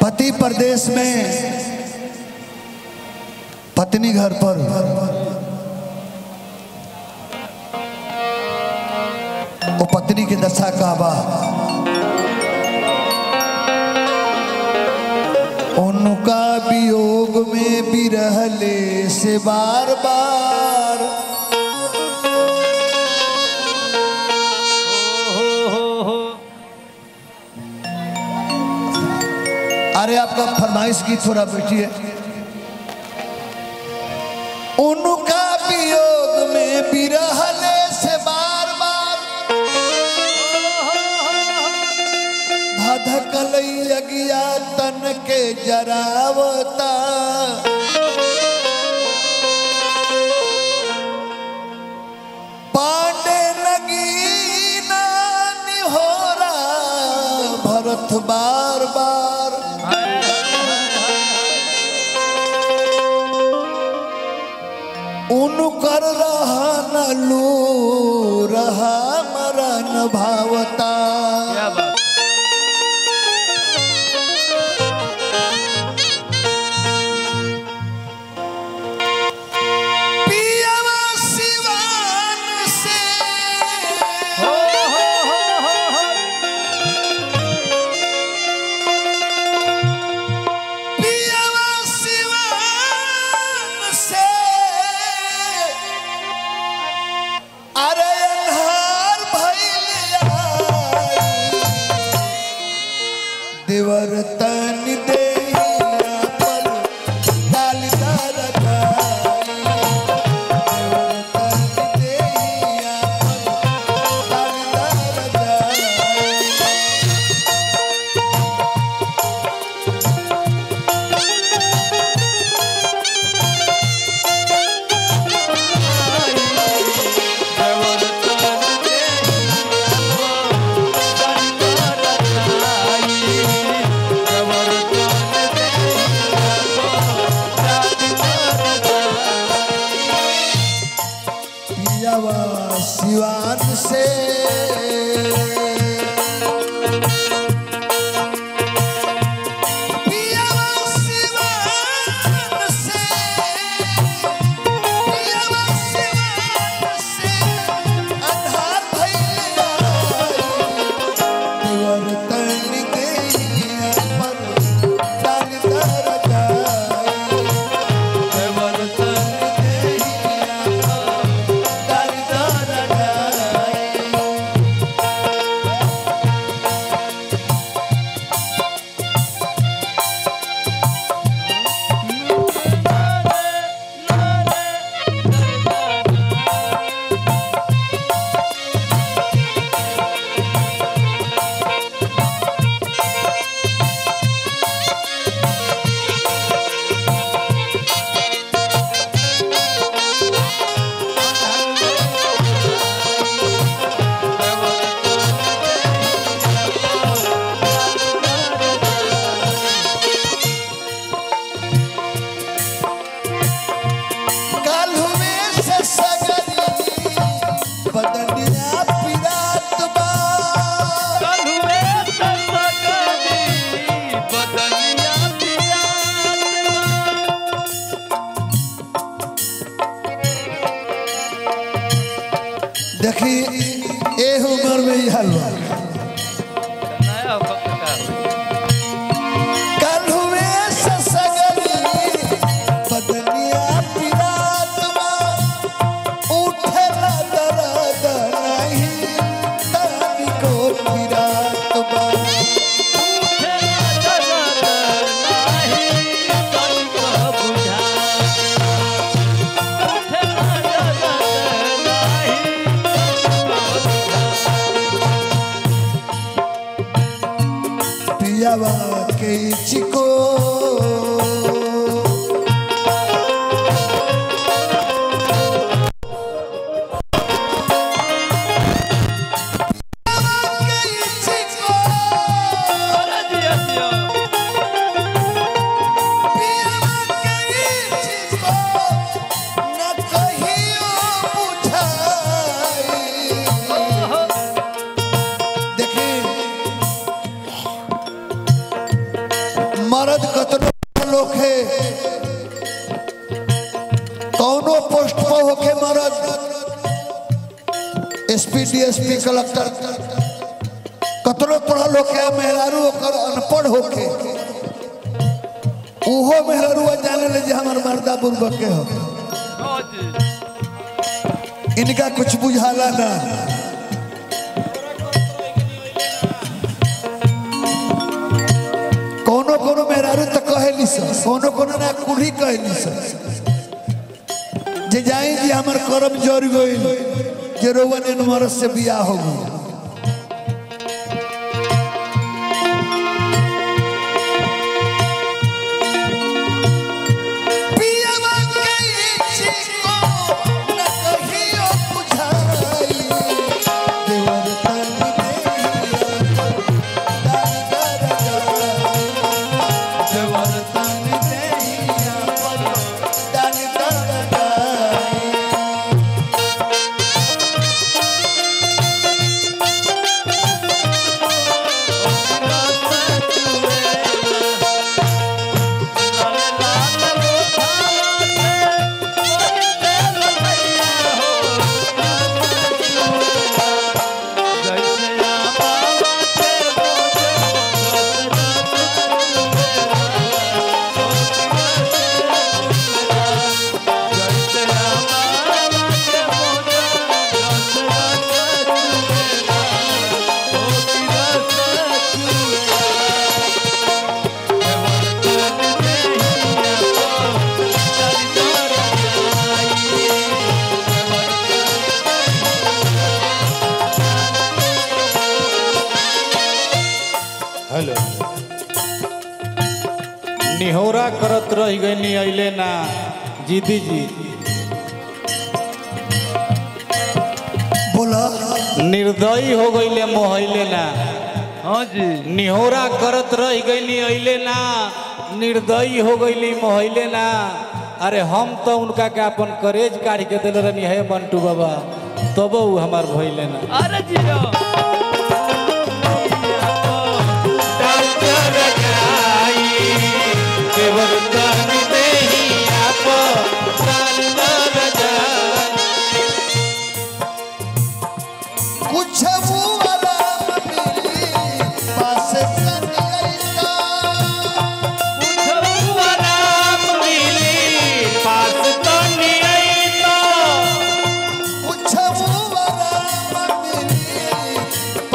पति प्रदेश में पत्नी घर पर वो पत्नी की दशा का बा उनका वियोग में बिरहले से बार बार अरे आपका फरमाइश की थोड़ा बैठिए उनका वियोग में बिरहले से बार बार धधकल अगिया तन के जरावता पांडे नगीना निहोरा भरत बार बार उनकर रहन लू रहा मरन भावता क्या बात पियवा सिवान से हो हो हो हो हो पियवा सिवान से अरे अन्हार भइल आई। देवर तन देहिया पर डाल दर गाई। देवर तन देहिया पर डाल दर गाई। पियावा सिवान से पियावा सिवान से पियावा सिवान से अन्हार भइल दिवर तन गइया पर डाल दर जाई दिवर तन गइया पर डाल दर जाई काल्हुमे से सगरी बदनिया पिरात बा देखी ए उम्र में ही हलवा काल्हुमे से सगरी बदनिया पिरात बा उठला दर्द नहीं तानी को पिरात बा पियावा के चिको देखिए मर्द कतनो लोग है कौनो पोस्ट पर होके मर्द एसपी डीएसपी कलेक्टर कतनो पढ़ल होके मेहरारू ओकर अनपढ़ होके उहो मेहरारू जाने ले जे हमर मर्दा बुर्बक के हो हाँ जी इनका कुछ बुझाला ना कोनो कोनो मेहरारू तो कहेली सन कोनो कोनो ना कुली कहेली सन जे जाई जी हमर करम जोर गइल जे रोवन एन मरद से बियाह हो गई पियवा के चिको न कहियो बुझाई देवर तन देहिया दान कर देवर तन देहिया दान कर हेलो निहोरा करत रह गई अइले ना जीदी जी बोला निर्दयी हो गईले मोहैले ना हाँ जी निहोरा करत रह गईली अइले ना निर्दयी हो गईली मोहैले ना अरे हम तो उनका के अपन करेज काढ़ के दिल रहनी है मंटू बाबा तब उ हमार भइले ना अरे जियो कुछ वाला मिली पास कनिया कुछ वाला मिली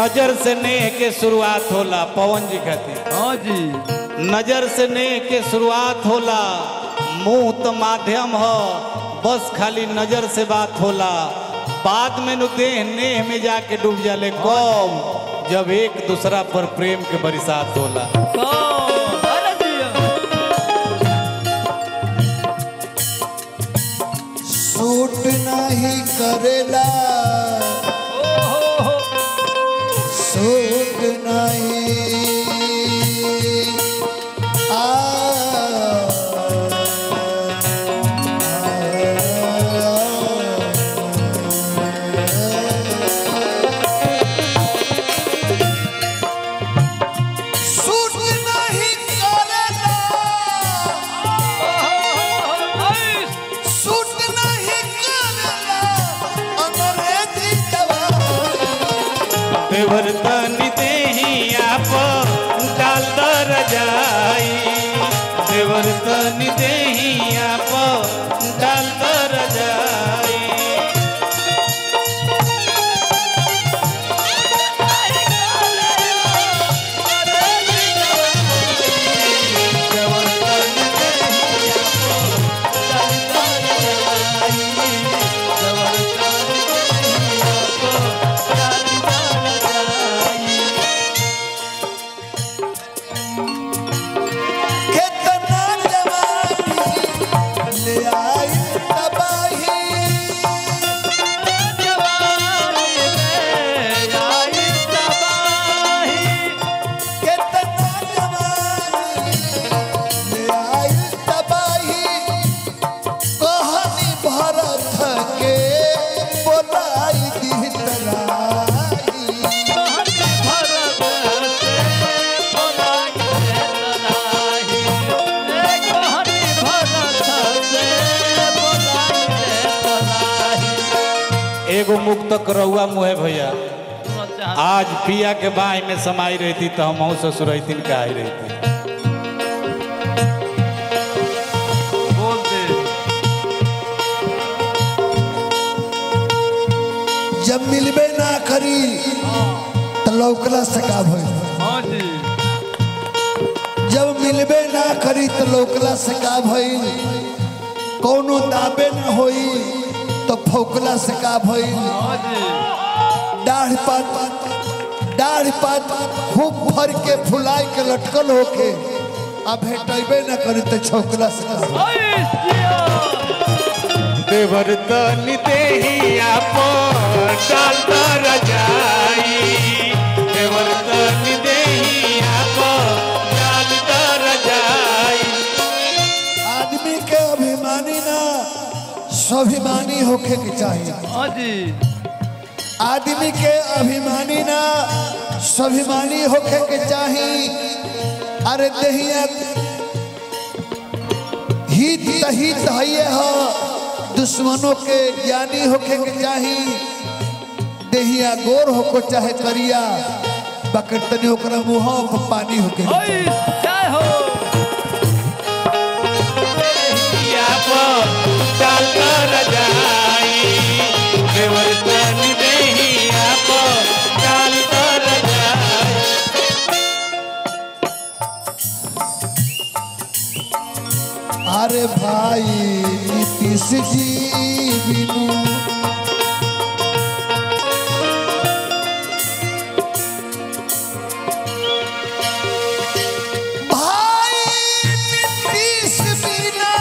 नजर से नेह के शुरुआत होला पवन जी खातिर हाँ जी नजर से नेह के शुरुआत होला मुंह तो माध्यम हो बस खाली नजर से बात होला बाद में नु देह नेह में जाके डूब जाले कब जब एक दूसरा पर प्रेम के बरसात होला कौन अरे दिया सूट नहीं करेला ओ हो हो सूट नहीं आ सूट नहीं करेला सूट नहीं करेला अंग्रेजी जवान देवर तनी देही आप डाल दर जाई देवर तनी देही आप डाल दर जाई देवर तनी देही आप डाल दर जाई देवर तनी देही आप डाल दर जाई कितना जवानी ले आई तबाही जवानी में आई तबाही कितना जवानी ले आई तबाही कहानी भरत के बोलाई दी तराई भरत से बोलाई रे तराही रे कहनी भरत से बोलाई रे तराही एगो मुक्त करौआ मुहे भैया सुनो चाह आज पिया के बाई में समाई रहती तो हम ससुरैतिन का आई रहती बोल दे जब मिलबे ना करी तो लौकला से का भइल हाँ जी जब मिलबे ना करी तो लौकला से का भइल कौनो दाबे न होई तो फौकला से का भइल हाँ जी दाढ़ पात दाढ़ पात खूब भर के फुलाए के लटकल होके आ भेटबे न करी तो छौकला से का भइल। ओए जिया देवर तनी देही आप डाल कर जाई देवर तनी देही आप डाल कर जाई आदमी के अभिमानी ना स्वाभिमानी होके के चाहिए हाँ जी आदमी के अभिमानी ना स्वाभिमानी होके के चाही अरे दहिया हित तहित हइये ह दुश्मनों के ज्ञानी होके के चाही देहिया गोर होको चाहे करिया बकर तनी ओकरा मुंह पर पानी होके के ओए जय हो आप डाल कर जाई देवर तनी देही आप डाल कर जाई अरे भाई नीतीश जी बिनु भाई नीतीश बिना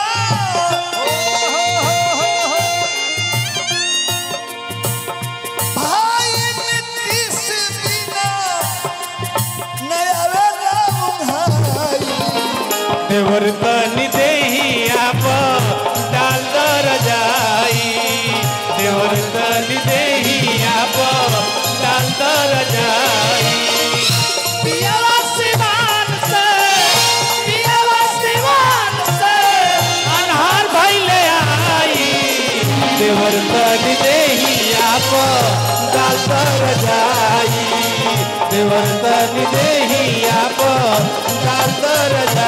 भाई नीतीश बिना नया वेला उन्हाई देवर तनी देही आप डाल दर जाई देवर तनी देही आप डाल दर जाई पियावा सिवान से पियावा सिवान से अनहार भइले आई देवर तनी देही आप डाल दर जाई देवर तनी देही आप डाल दर जाई